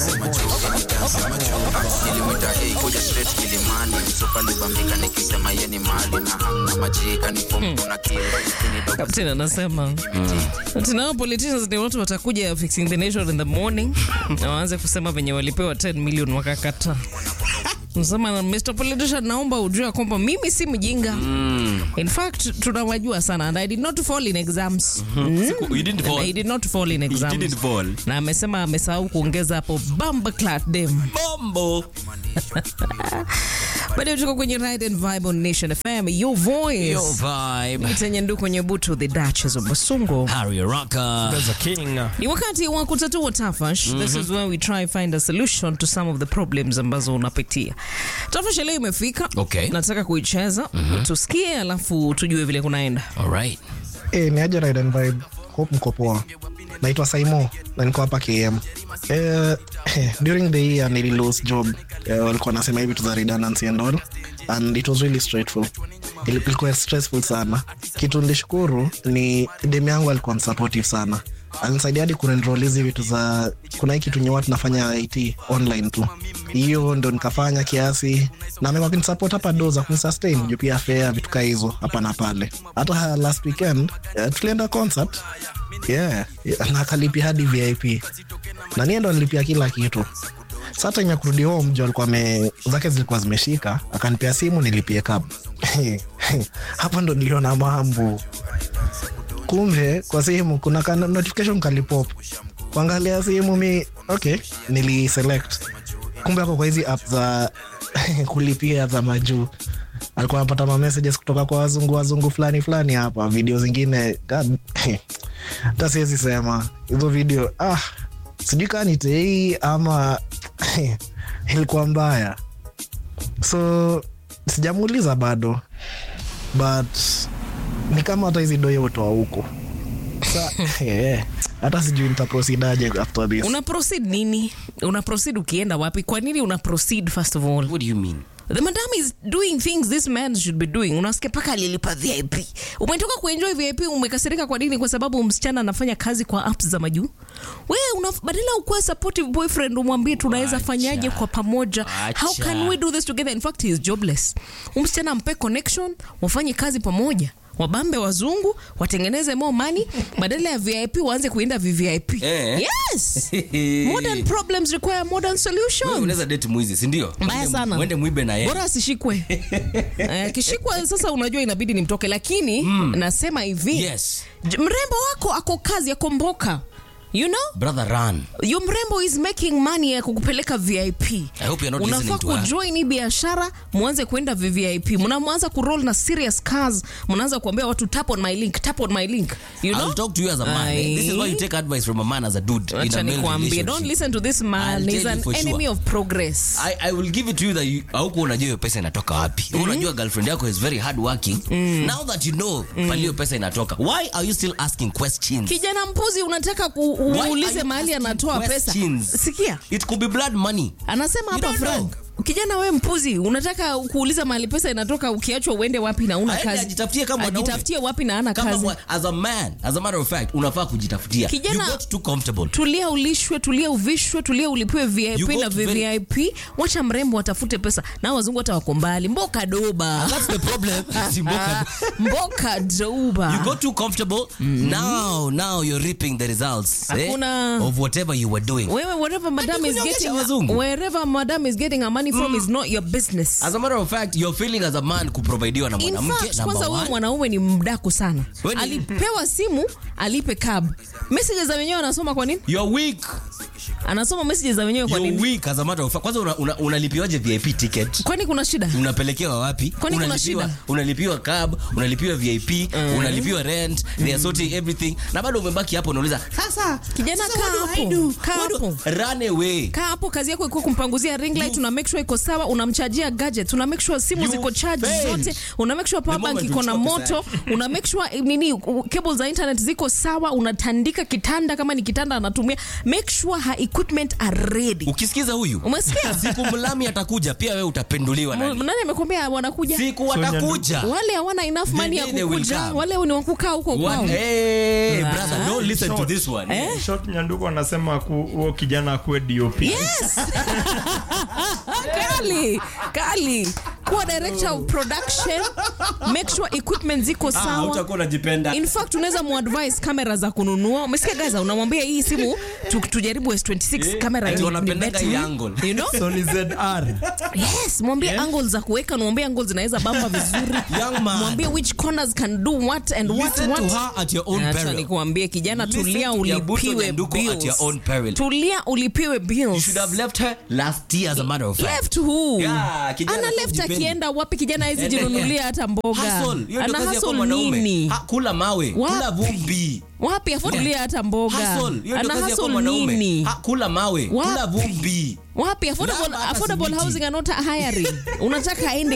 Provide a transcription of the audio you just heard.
nilimwita hei kuja straight kilimani msopalibambika nikisema ye ni mali na hamna majika ni fomu kuna Captain anasema ati nao politicians ni watu watakuja fixing the nation in the morning na waanze kusema venye walipewa 10 million wakakata. Nasema Mr. Politician, naomba ujue ya kwamba mimi si mjinga. In fact, tunawajua sana and I did not fall in exams. Mm. You didn't fall. I did not fall in You exams. didn't fall. Na amesema amesahau kuongeza hapo bamba clat dem. Bombo. Bado tuko kwenye Ride and Vibe on Nation FM. Your voice. Your vibe. Tenye ndu kwenye butu the Duchess of Basungo. Harry Rocker. There's a king. Ni wakati wa kutatua tafash. This is where we try find a solution to some of the problems ambazo unapitia. Tafash leo imefika. Okay. Nataka kuicheza. Tusikie alafu tujue vile kunaenda. All right. Eh, ni aje Ride and Vibe. Hope mko poa. Naitwa Saimo na niko hapa KM. Eh, during the year nili lose job. Eh, walikuwa nasema hivi tu za redundancy and all and it was really straightful. Ili- Ilikuwa stressful sana. Kitu nilishukuru ni demu yangu alikuwa supportive sana. Alinisaidia hadi kuenroll hizi vitu za kuna hii kitu nyewa tunafanya IT online tu. Hiyo ndo nikafanya kiasi na amekuwa kunisupport hapa do za kunisustain juu pia fare vitu kaa hizo hapa na pale. Hata last weekend uh, tulienda concert yeah, yeah, na akalipia hadi VIP na niye ndo alilipia kila kitu. Sasa time ya kurudi home jo alikuwa ame zake zilikuwa zimeshika, akanipea simu nilipie cab. Hapo ndo niliona mambo. Kumbe kwa simu kuna ka notification kalipop. Kuangalia simu mi okay, nili select. Kumbe ako kwa hizi app za kulipia za majuu alikuwa anapata ma messages kutoka kwa wazungu wazungu fulani fulani hapa, video zingine God, hata siwezi sema hizo video ah, sijui kaa ni tei ama ilikuwa mbaya, so sijamuuliza bado, but ni kama hata hizi doyo utoa huko Sa- eh, hata sijui nitaprosidaje after this. Una proceed nini? Una proceed ukienda wapi? Kwa nini una proceed first of all? What do you mean? The madam is doing things this man should be doing. Unasikia paka alilipa VIP. Umetoka kuenjoy VIP, umekasirika kwa nini? Kwa sababu msichana anafanya kazi kwa apps za majuu. Wewe una badala ukuwa supportive boyfriend, umwambie tunaweza Acha. fanyaje kwa pamoja. How Acha. can we do this together? In fact, he is jobless. Umsichana mpe connection, wafanye kazi pamoja. Wabambe wazungu watengeneze more money badala ya VIP waanze kuenda VVIP. Eh. Yes. Modern problems require modern Wewe solutions. unaweza date mwizi, si ndio? Mbaya Uende- sana. Uende mwibe na yeye. bora asishikwe Eh, akishikwa sasa unajua inabidi nimtoke lakini nasema hivi Yes. j- mrembo wako ako kazi ako mboka you know Brother run. yo mrembo is making money ya kukupeleka vip I hope you're not unafaa listening to her. kujoin hii biashara mwanze kwenda vvip mnamwanza kuroll na serious cars mnaanza kuambia watu tap on my link tap on my link you know I'll talk to you as a man. eh? This is why you take advice from a man as a dude in acha a male nikwambie don't relationship. listen to this man I'll he's tell you an for sure. enemy of progress I, I will give it to you that you haukuwa unajua hiyo pesa inatoka wapi unajua girlfriend yako is very hard working now that you know pali hiyo pesa inatoka why are you still asking questions kijana mpuzi unataka ku- Why are uulize you mahali asking anatoa pesa questions? sikia it could be blood money anasema You hapa don't frank kijana we mpuzi unataka kuuliza mahali pesa inatoka ukiachwa uende wapi na una Aende kazi ajitafutie kama mwanaume. ajitafutie wapi na ana kama kazi mwa- as a man as a matter of fact unafaa kujitafutia Kijana- you got too comfortable tulia ulishwe tulia uvishwe tulia ulipiwe You vip go na to very- vvip wacha mrembo watafute pesa na wazungu hata wako mbali mboka doba that's the problem Si mboka. mboka doba you got too comfortable now now you're reaping the results eh, Hakuna- of whatever you were doing wewe wherever madam is kunyongesha getting wazungu. wherever madam is getting her money from is not your business as a matter of fact you're feeling as a man kuprovidiwa na In mwanamke fact, number kwanza huyu one. mwanaume ni mdaku sana Wewe ni- alipewa simu alipe cab messages za wenyewe anasoma kwa nini You're weak. anasoma messages za wenyewe kwa You're nini weak as a matter of fact. Kwanza una, una, unalipiwaje VIP ticket? kwani kuna shida Unapelekewa wapi? Kwani kuna Unalipiwa- shida? Unalipiwa cab, unalipiwa VIP, unalipiwa rent, they are sorting everything. Na bado umebaki hapo unauliza, sasa Kijana, sasa kaa what do I hapo, do? kaa What do- hapo. Run away. kaa hapo kazi yako ikuwa kumpanguzia ring light una make sure iko sawa unamchajia gadgets una make sure simu You ziko charge failed. zote una make sure power The bank moment iko na ulichukua moto una make sure eh, nini u- cable za internet ziko sawa unatandika kitanda kama ni kitanda anatumia make sure her equipment are ready ukisikiza huyu umesikia siku mlami atakuja pia wewe utapenduliwa M- nani nani amekwambia wanakuja siku watakuja wale hawana enough The money ya day they will kukuja come. wale ni wakukaa huko kwao One, hey, Ah. brother, don't listen to this one. Eh? short nyanduko anasema ku- huo kijana akuwe dop yes kali kali kuwa director of production make sure equipment ziko Ah, sawa utakuwa unajipenda. in fact unaweza muadvise kamera za kununua umesikia gaza unamwambia hii simu tu, tujaribu s26 kamera ati ni- ni wanapendanga better. hii angle. you know Sony ZR yes mwambie angle za kuweka mwambie angle zinaweza bamba vizuri Young man. mwambie which corners can do what and what Listen to what her at your own Acha peril. nikuambie kijana Listen tulia to Nyabuto ulipiwe Nyanduko at bills. your own peril. tulia ulipiwe You bills should have left her last year as a matter of fact. left who Yeah, kijana ana left hakujipendi. akienda wapi kijana hawezi jinunulia hata mboga Hustle. Hiyo ndio ana kazi ya kuwa hustle mwanaume. nini Ha, kula mawe Wapi? kula vumbi wapi afuatulia hata mboga Hustle. Hiyo ndio ana kazi ya kuwa hustle mwanaume nini Ha, kula mawe Wapi? kula vumbi wapi affordable, Lava hata affordable simiti. housing are not hiring unataka aende